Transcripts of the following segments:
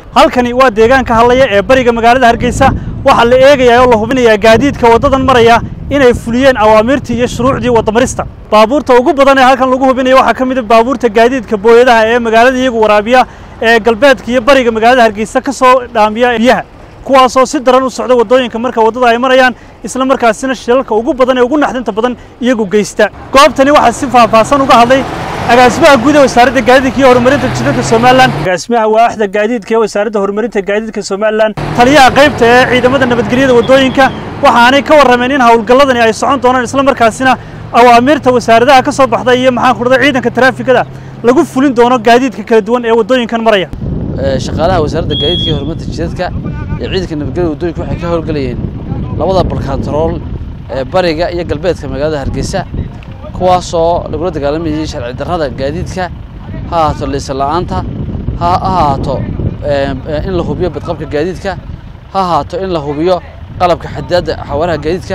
halkani waa deegaanka hadlaya ee bariga magaalada hargeysa waxaa la eegayaa oo la hubinayaa gaadiidka waddadan maraya inay fuliyeen awaamiirtii iyo shuruucdii waddamarista baabuurta ugu badan ee halkan lagu hubinayo waxaa ka mid a baabuurta gaadiidka booyadaha ee magaalada iyagu waraabiya ee galbeedka iyo bariga magaalada hargeysa ka soo dhaamiya biyaha kuwaasoo si daran u socda waddooyinka marka waddada ay marayaan isla markaasina shilalka ugu badan ee ugu naxdinta badan iyagu geysta goobtani waxaa si faahfaahsan uga hadlay agaasimaha guud ee wasaaradda gaadiidka iyo horumarinta jidadka somalilan agaasimaha waaxda gaadiidka ee wasaaradda horumarinta gaadiidka somalilan taliyaha qaybta ee ciidamada nabadgelyada waddooyinka waxaanay ka warrameen in howlgalladani ay socon doonaan isla markaasina awaamiirta wasaaradaha ka soo baxda iyo maxaan ku dhahday ciidanka taraafikada lagu fulin doono gaadiidka kala duwan ee waddooyinkan maraya shaqaalaha wasaaradda gaadiidka iyo horumarinta jidadka iyo ciidanka nabadgelyada waddooyinka waxay ka howlgelayeen labada balkantarool ee bariga iyo galbeedka magaalada hargeysa kuwaasoo lagula dagaalamayay sharci darrada gaadiidka ha ahaato liisa la'aanta ha ahaato in la hubiyo badqabka gaadiidka ha ahaato in la hubiyo qalabka xadaadda xawaaraha gaadiidka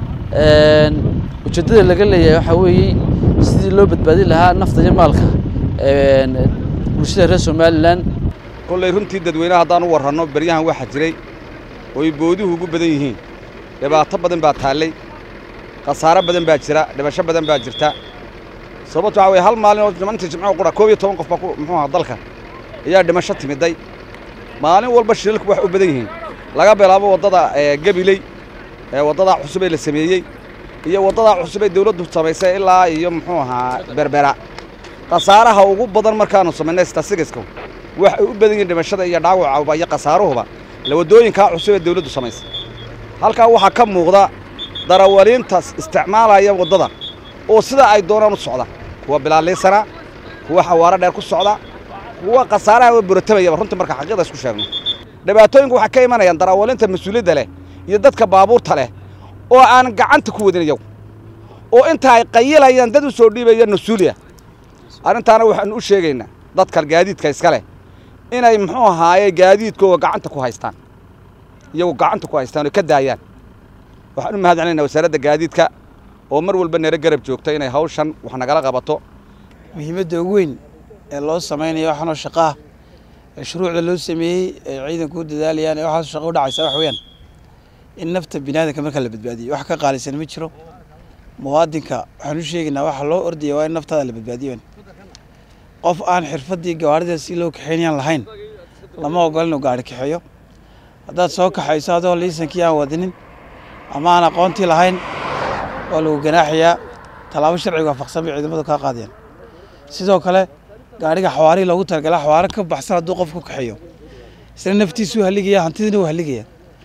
ujeeddada laga leeyahay waxaa weeye sidii loo badbaadin lahaa nafta iyo maalka bulshada reer somalilan kollay runtii dadweynaha haddaan u warranno beryahan waxaa jiray ooy booduhu ugu badan yihiin dhibaato badan baa taallay khasaaro badan baa jira dhibasho badan baa jirta sababto waxaa weye hal maalin oo nimantii jimco qura koob iyo toban qof baa muxuu aha dalka ayaa dhimasho timiday maalin walba shilalku wax u badan yihiin laga bilaabo waddada gabiley ee waddadaa cusub ee la sameeyey iyo waddadaa cusub ee dawladdu samaysay ilaa iyo muxuu ahaa berbera khasaaraha ugu badan markaannu samaynay stasigiska waxay u badan yihiin dhimashada iyo dhaawaca iyo khasaaruhuba la waddooyinkaa cusub ee dawladdu samaysay halkaa waxaa ka muuqda darawaliintaas isticmaalaya waddada oo sida ay doonaan u socda kuwa bilaaliisana kuwa xawaaro dheer ku socda kuwa khasaaraha buratamayaba runtii marka xaqiiqda isku sheegno dhibaatooyinku waxay ka imanayaan darawaliinta mas-uuliyadda leh iyo dadka baabuurta leh oo aan gacanta ku wadin iyagu oo inta ay qayilayaan dad u soo dhiibaya mas-uuliya arrintaana waxaannu u sheegaynaa dadka gaadiidka iska leh inay muxuu ahaaye gaadiidkooga gacanta ku haystaan iyagu gacanta ku haystaan oo ka daayaan waxaan u mahad celinaynaa wasaaradda gaadiidka oo mar walba nala garab joogta inay hawshan wax nagala qabato muhiimadda ugu weyn ee loo samaynayo waxaanoo shaqaah ee shuruucda loo sameeyey ee ciidanku u dadaalayaan ee waxaas shaqo u dhacaysa wax weeyaan in nafta biniaadanka marka la badbaadiyo wax ka qaalisan ma jiro muwaadinka waxaan u sheegaynaa waxa loo ordaya waa in naftaada la badbaadiyo qof aan xirfaddii gawaarida si loo kaxeynayaan lahayn lama ogola inuu gaari kaxeeyo haddaad soo kaxayso adoo liisankii aan wadinin ama aan aqoontii lahayn waa lagu ganaaxayaa tallaabo sharciga waafaqsan bay ciidamadu kaa qaadayaan sidoo kale gaadhiga xawaarihii loogu talagala xawaaro ka baxsan hadduu qof ku kaxeeyo isna naftiisuu haligaya hantidina wuu haligaya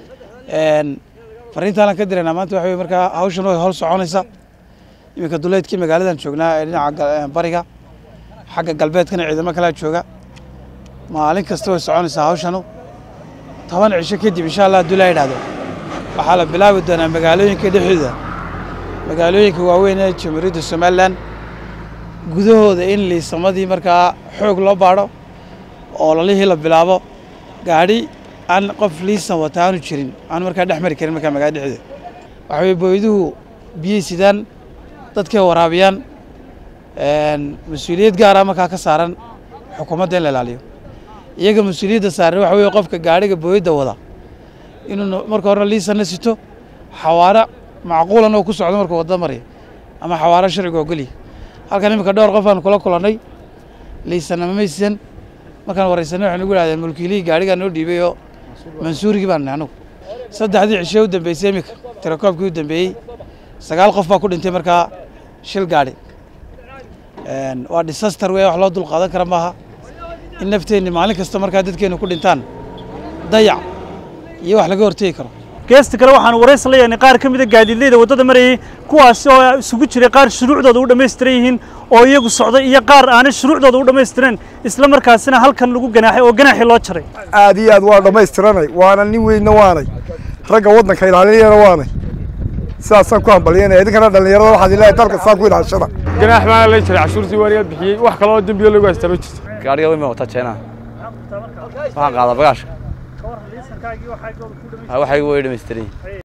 fariintaanan ka diraynaa maanta waxa wey markaa hawshan way hol soconaysa iminka duleedkii magaaladan joognaa ee dhinaca bariga xagga galbeedkana ciidamo kalea jooga maalin kasta way soconaysaa hawshanu toban cisho kadib insha allah hadduu laa yidhahdo waxaa la bilaabi doonaa magaalooyinka dhexdooda magaalooyinka waaweyn ee jamhuuriyadda somalilan gudahooda in liisamadii markaa xoog loo baadho oo lalihii la bilaabo gaadhi aan qof liisan wata aanu jirin aan markaa dhex mari karin markaa magaalada dhexdooda waxa weye booyaduhu biyey sidaan dadkay waraabiyaan mas-uuliyad gaara markaa ka saaran xukuumadda in la ilaaliyo iyaga mas-uuliyadda saaran waxa weye qofka gaadhiga booyadda wada inuu marka horena liisanna sito xawaaro macquulan oo ku socdo markuu wadda maraya ama xawaaro sharciga ogolya halkan iminka dhowr qof aan kula kulannay liisanna mamaysidan markaan waraysanay waxay nagu idhahdeen mulkiilihii gaadhigaa noo dhiibay oo mansuurigii baan nahay anugu saddexdii cishee u dambeysay iminka tirakoobkii u dambeeyey sagaal qof baa ku dhintay markaa shil gaadhi waa disaster wey wax loo dul qaadan kara maaha in nafteenni maalin kasta markaa dadkeennu ku dhintaan dayac iyo wax laga hortegi karo geesta kale waxaan waraysi la yeelnay qaar ka mid a gaadiidleyda waddada marayay kuwaasi oo isugu jiray qaar shuruucdooda u dhammaystiran yihiin oo iyagu socday iyo qaar aanay shuruucdooda u dhammaystireen isla markaasina halkan lagu ganaaxay oo ganaaxii loo jaray aad iyo aad waa dhammaystiranay waana nin weynna waanay ragga waddanka ilaalinayana waanay sidaasaan ku hambalyanaya idinkana dhallinyarada waxaad ilaahay dalka saa ku ilaashada ganaax maana la jiray cashuurtii waaniga bixiyey wax kaloo dembiyo lagu haystaa ma jirto gaadhiga wima wata jeenaha waxaan qaadaa bagaashka waxay way dhammaystiran